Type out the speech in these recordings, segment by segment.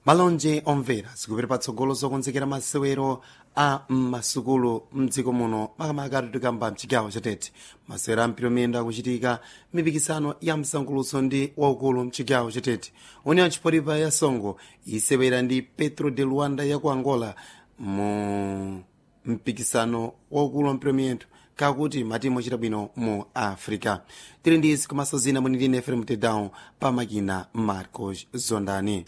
malonje omvera zikupita patsogolo zokonzekera masewero a m'masukulu mdziko muno makamaka tikamba mchigawo chatete masewero a mpira miyendo akuchitika mipikisano ya msangulutso ndi waukulu mchigawo chatete union chipolipa ya songo isewera ndi petro de luanda ya ku angola mu mpikisano waukulu wa mpira miyendo kakuti matimu ochita bwino mu africa tili ndi izi komanso zina mwini ndine efrem tedown pa makina marcos zondani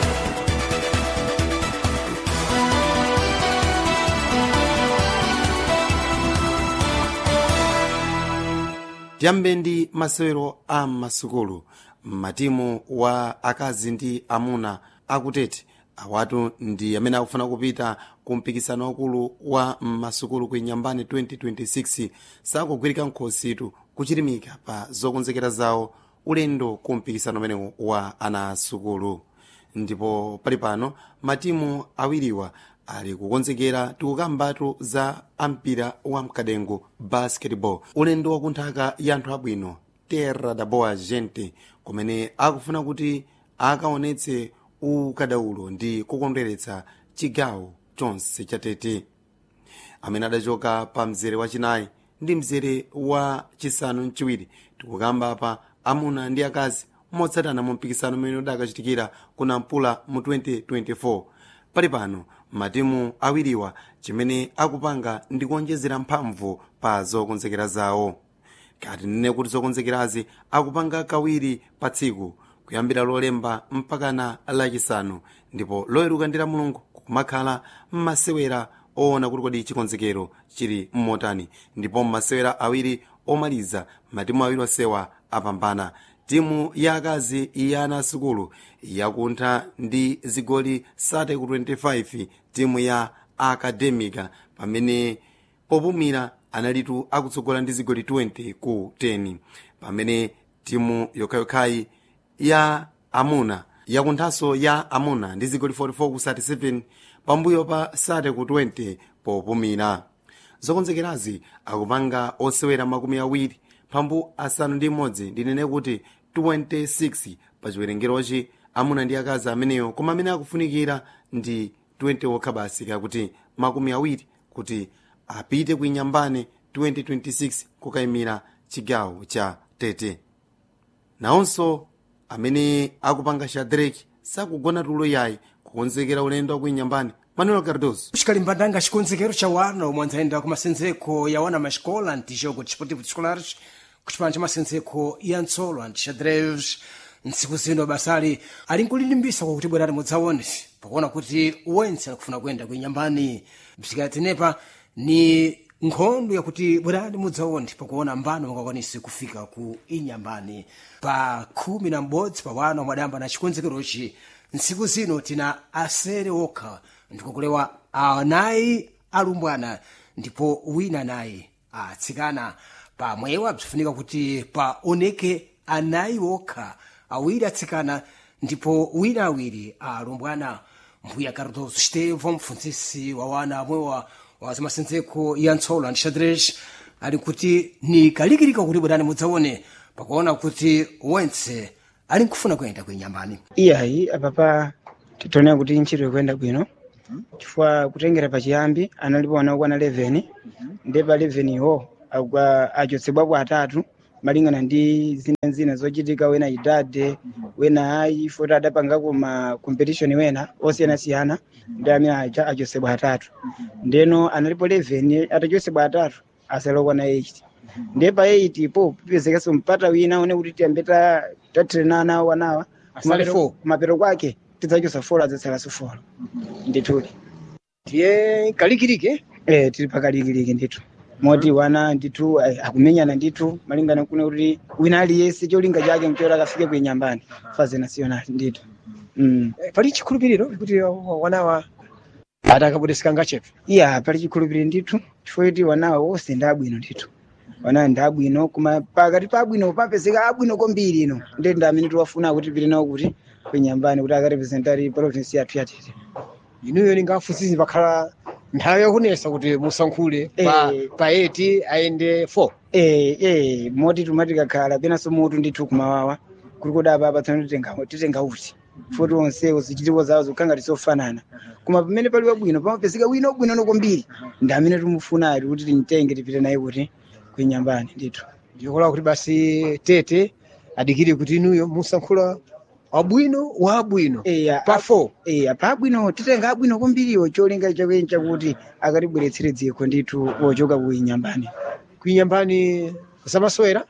tiyambe ndi masewero a masukulu matimu wa akazi ndi amuna akutete awatu ndi amene akufuna kupita ku mpikisano wakulu wa masukulu ku inyambani 2026 sakugwirika nkhositu kuchirimika pa zokonzekera zawo ulendo ku mpikisano umenewu wa ana asukulu ndipo pali pano matimu awiriwa ali kukonzekera tikukambatu za ampira wa mkadengo basketball ulendo wakunthaka ya anthu abwino terra da boa gente kumene akufuna kuti akaonetse ukadaulo ndi kukondweretsa chigawo chonse chatete amene adachoka pa mzere wachinayi ndi mzere wa chisanu mchiwiri tikukamba pa amuna ndi akazi motsatana mu mpikisano umene udakachitikira ku nampula mu 2024 pali pano matimu awiriwa chimene akupanga ndi kuonjezera mphamvu pa zokonzekera zawo kati nene kuti zokonzekerazi akupanga kawiri pa tsiku kuyambira lolemba mpakana lachisanu ndipo loyeruka ndi la mulungu kumakhala mmasewera oona kuti kodi chikonzekero chili mmotani ndipo mmasewera awiri omaliza matimu awiri osewa apambana timu ya akazi ya ana asukulu yakuntha ndi zigoli 30 ku 25 timu ya akademika pamene popumira analitu akutsogola ndi zigoli 20 ku 10 pamene timu yokhayokhayi ya amuna yakunthanso ya amuna ndi zigoli 44 ku 37 pambuyo pa 30 ku 20 popumira zokonzekerazi akupanga osewera makumi awiri pambu asanu ndi imodzi ndinene kuti 26 pa chiwerengerochi amuna ndi akazi ameneyo koma amene akufunikira ndi 20 okha basi kakuti makumi awiri kuti apite ku inyambane 2026 kukayimira chigawo cha tete nawonso amene akupanga shadraki sakugona tulo yayi kukonzekera ulendo wa ku inyambane manuel cardoso xikalimbandanga xikonzekero xa wana omwe andzayenda ku masenzeko ya wana maxikola antijogo desportivo escolares ku cipano ca masenzeko ya ntsolo antixadreves ntsiku zino basali ali nkulilimbisa kwakuti bwerani mudzaone pakuona kuti wense akufuna kuyenda ku inyambani bzikatenepa ni nkhondo yakuti bwerani mudzaone pakuona mbano mungakwanisi kufika ku inyambani pa khumi na m'bodzi pa wana omwe adayamba na chikonzekerochi ntsiku zino tina asere okha ndikukulewa anayi alumbwana ndipo wina nayi atsikana pamwewa bzifunika kuti paoneke anayi okha awiri atsikana ndipo wina awiri alumbwana mbuya cardoso stevo mpfunzisi wa wana amwewa wa zamasenzeko ya ntsolo antixadres ali kuti ni kalikilika kuti bwerani mudzaone pakuona kuti wense ali nkufuna kuyenda kuinyambani iyayi apapa titonera kuti ntchito ikuyenda bwino chifukwa kutengera pachiyambi analipo ana okwana 11 ndi pa 11 iwo akwa- achotsedwapo atatu malingana ndi zina zina zochitika wena idade wena ayi foti adapangako ma competition wena osiyanasiyana ndi amene acha achotsedwa atatu ndeno analipo 11 atachotsedwa atatu asalokwana 8 ndiye pa 8 po pipezekanso mpata wina one kuti tiyambe ta- tatrenana awo anawa Asale Kumapero- four. kumapero kwake tidzachosa folo adzatsalanso folo ndithudi tiye kalikilike eh tili pakalikiliki ndithu moti wana ndithu eh, akumenyana ndithu malingana kuno kuti wina aliyense cholinga chake mchora akafike kuinyambani faze national ndithu mm. Eh, pali chikhulupiriro kuti wanawa atakabudeseka ngachepe iya pali chikhulupiriro ndithu chifukwa kuti wanawa wonse ndi abwino ndithu wanawa ndi abwino koma pakati pa abwino papezeka abwino kwambiri ino ndi ndi amene tiwafuna kuti tipite nawo kuti kuinyambani kuti akarepresentari province yathu yatete inuyo ningafunsisi pakhala nthawi yakunesa kuti musankhule pa, Eh. pa 8 ayende 4 eh eh moti tumati kakhala penanso mutu ndithu kumawawa kuli kodi apa apatsana titenga titenga uti foti onsewo zichitiko zawo zikukhala ngati zofanana koma pamene pali wabwino pamapezeka wina wabwino kwambiri ndi amene timufuna ali kuti timtenge tipite naye kuti kuinyambani ndithu ndikola kuti basi tete adikire kuti inuyo musankhula wabwino wa abwino eya pa 4 eya pa abwino titenga abwino kwambiriwo cholinga chakweni chakuti akatibweretsere dziko ndithu wochoka kuinyambani kuinyambani zamasewera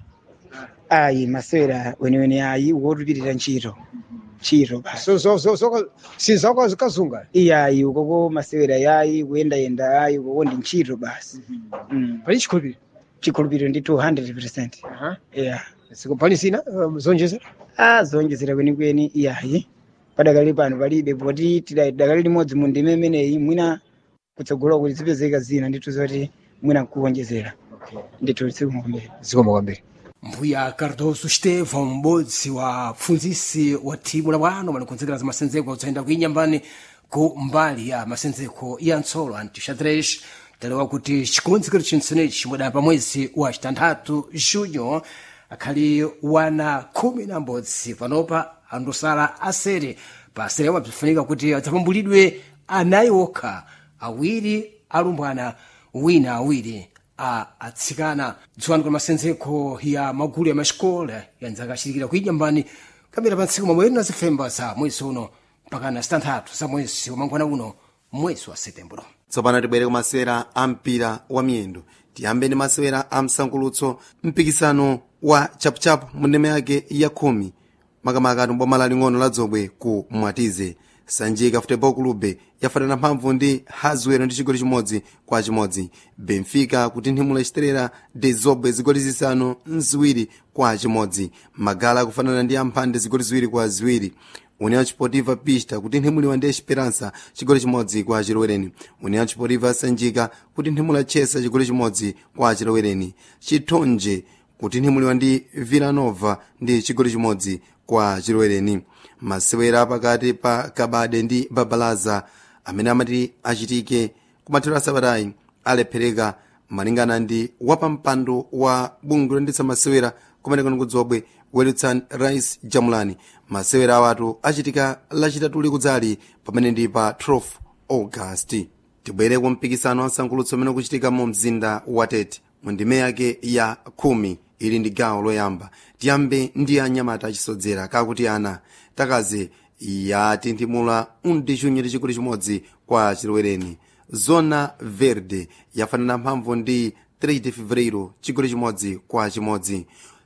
ayi masewera weniweni ayi wotupitira ntchito ntchito basi so so so so sizakwazi kazunga iyayi ukoko masewera yayi kuyendayenda ayi ukoko ndi ntchito basi mm. pali chikhulupiriro chikhulupiriro ndi 200 yeah. siko pali zina um, zonjezera a zonjezera kwenikweni iyayi padakali pano palibe poti tidakali limodzi mu ndime imeneyi mwina kutsogolo kuti zipezeka zina ndithu zoti mwina nkuwonjezera ndithu sikumberi zikomo kwambiri mbuya cardoso stefan m'bodzi wa pfunzisi wa thimu la bwano malikonzekera za masenzeko kudzayenda kuinyambani ku mbali ya masenzeko ya ntsolo antixadrex talewa kuti chikonzekero chinsenechi chimwedaya pa mwezi wa chitanthatu junyo akhali wana khumi na m'bodzi panopa andosala asere pa asere awo bzifunika kuti adzapambulidwe anayi okha awiri alumbwana wina awiri a atsikana dziwani kwa masenzeko ya magulu ya maxikola yanzaka achitikira kuinyambani kamera pa ntsiku mamweri na zifemba za mwezi uno mpaka na zitanthatu za mwezi wa mangwana uno mwezi wa setembro tsopano tibwere ku masewera a mpira wa miyendo tiyambe ndi masewera a msankulutso mpikisano wa chapuchapu mu ndeme yake ya khumi makamaka tumboma laling'ono la dzobwe ku mwatize sanjika futebol clube yafanana mphamvu ndi hazwero ndi chigoli chimodzi kwa chimodzi benfica kutinthimula chiterera de zobwe zigoli zisanu mziwiri kwa chimodzi magala kufanana ndi amphande zigoli ziwiri kwa ziwiri união sportiva pista kutinthimuliwa ndi esperança chigoli chimodzi kwa chilowereni união sportiva sanjika kutinthimula chesa chigoli chimodzi kwa chilowereni chithonje kutinthimuliwa ndi villanova ndi chigoli chimodzi kwa chilowereni masewera pakati pa kabade ndi babalaza amene amati achitike kumathero asabatayi alephereka malingana ndi wapampando wa bungwe loyendetsa masewera kumene kuno kudzobwe welutsan rice jamulani masewera awatu achitika lachitatu likudzali pamene ndi pa 12 august tibwere ku mpikisano wa msankulutso umene ukuchitika mu mzinda wa tete mu ndime yake ya khumi ili ndi gawo loyamba tiyambe ndi anyamata achisodzera kakuti ana takaze yatinthimula undi chunyu ndi chigoli chimodzi kwa chilowereni zona verde yafanana mphamvu ndi 3 de fevereiro chigoli chimodzi kwa chimodzi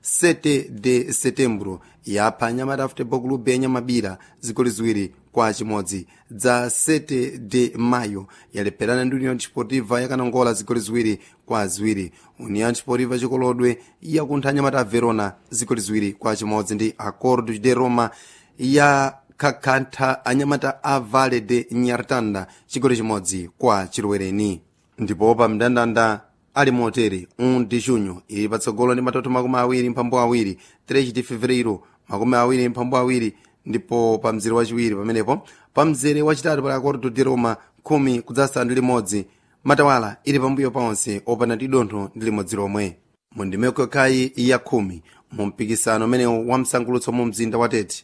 7 de setembro yapha anyamata futebol clube ya nyamabira zigoli ziwiri kwa chimodzi dza 7 de mayo yalepherana ndi union sportiva yakanangola zigoli ziwiri kwa ziwiri union sportiva chikolodwe yakuntha anyamata a verona zigoli ziwiri kwa chimodzi ndi acordo de roma ya kakhantha anyamata a vale de nyartanda chigoli chimodzi kwa chilowereni ndipo pa mndandanda ali motere un de junho ili patsogolo ndi matoto makumi awiri mphambu awiri 3 de fevereiro makumi awiri mphambu awiri ndipo pa mzere wachiwiri pamenepo pa mzere wachitatu pali acordo de roma khumi kudzasanu ndi limodzi matawala ili pambuyo paonse opanda ndi dontho ndi limodzi lomwe mu ndimeko yokhayi ya khumi mu mpikisano umenewu wa msankulutso mu mzinda wa tete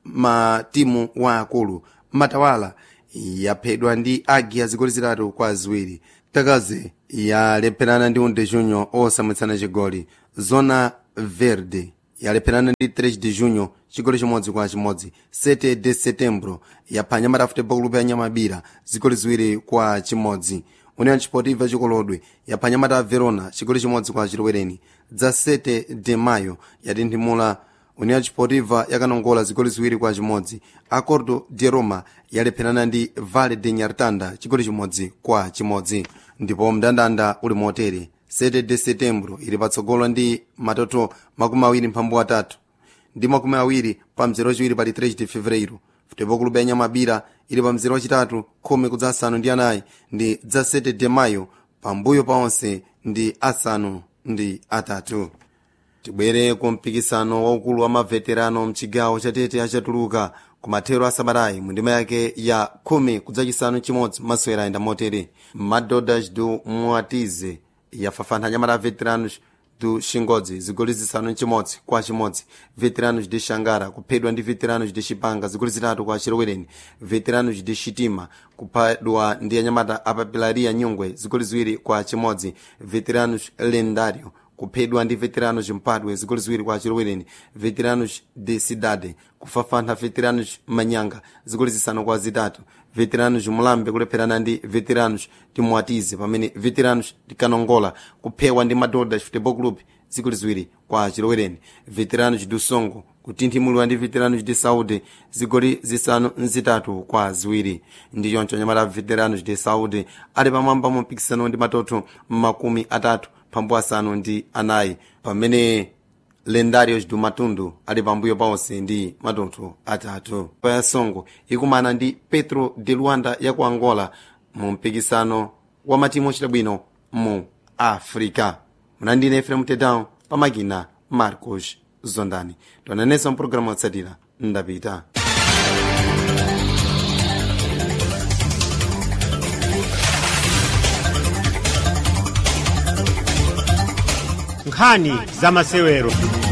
matimu wa akulu matawala yaphedwa ndi agi azigoli zitatu kwa ziwiri takaze yalepherana ndi unde junho osamwitsana chigoli zona verde yalepherana ndi 3 de junho chigoli chimodzi kwa chimodzi 7 de setembro yapha anyamata futebol clube ya nyamabira zigoli ziwiri kwa chimodzi union sportiva chikolodwe yapha anyamata a verona chigoli chimodzi kwa chilowereni dza 7 de mayo yatinthimula union sportiva yakanongola zigoli ziwiri kwa chimodzi acordo de roma yalepherana ndi vale de nyartanda chigoli chimodzi kwa chimodzi ndipo mndandanda uli motere 7 de setembro ili patsogolo ndi matoto makumi awiri mphambu atatu ndi makumi awiri pa mzere wachiwiri pali 3 de fevereiro futebol clube ya nyamabira ili pa mzere wachitatu khumi kudza asanu ndi anayi ndi dza 7 de mayo pambuyo paonse ndi asanu ndi atatu tibwere ku mpikisano waukulu wa maveterano mchigawo chatete achatuluka ku mathero a sabatayi mu ndima yake ya khumi kudzachisanu chimodzi masewera ayenda motere madodas do muatize yafafantha anyamata a veteranos do xingodzi zigoli zisanu chimodzi kwa chimodzi veteranos de xangara kuphedwa ndi veteranos de xipanga zigoli zitatu kwa chilowereni veteranos de xitima kuphedwa ndi anyamata apapilaria nyungwe zigoli ziwiri kwa chimodzi veteranos lendario kuphedwa ndi veteranos mpadwe zigoli ziwiri kwa chilowereni veteranos de cidade kufafantha veteranos manyanga zigoli zisanu kwa zitatu veteranos mulambe kulepherana ndi veteranos timwatize pamene veteranos tikanongola kuphewa ndi madoda futebol club zigoli ziwiri kwa chilowereni veteranos do songo kutinthimulwa ndi veteranos de saúde zigoli zisanu nzitatu kwa ziwiri ndi choncho anyamata veteranos de saúde ali pamwamba mu mpikisano ndi matoto makumi atatu pambu asanu ndi anayi pamene lendarios do matundu ali pambuyo paonse ndi matoto atatu payasongo ikumana ndi petro de luanda ya ku angola mu mpikisano wa matimu ochita bwino mu africa munandine efrem tedown pamakina marcos zondani tonanenso mpulogalamu otsatira ndapita nkhani za masewero